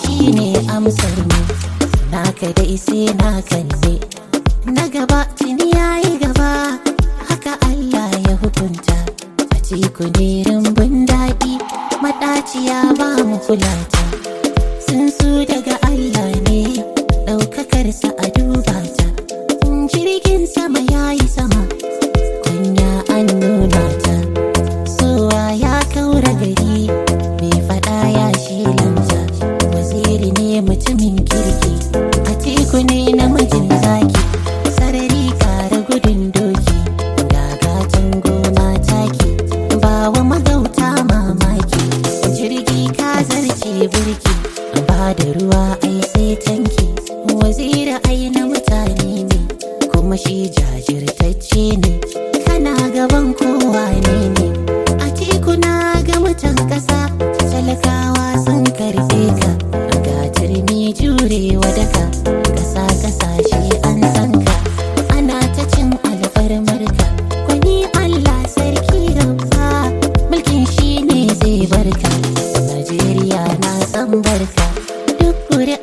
shine amsar mu naka dai sai naka ne na gaba tuni yayi gaba haka Allah ya hukunta a ciku ne rumbun daɗi maɗaciya ba mu kulata sun su daga Allah ne ɗaukakarsa a duba ta jirgin sama yayi sama kunya an nuna ta sowa ya kaura gari mai fada ya shilanta waziri ne mutumin kirki a teku ne namijin zaki sarari kara gudun doki gagatan gona taki ba wa magauta mamaki jirgi ka zarce birki ba da ruwa ai sai tanki waziri ai na mutane ne kuma shi jajirtacce ne kana gaban kowa ne ne a tekuna ga mutan ƙasa talakawa sun karɓe ka ga turmi jurewa daka ƙasa ƙasashe an san ka ana ta cin alfarmarka kwani allah sarki rabba mulkin shi ne zai barka najeriya na san barka duk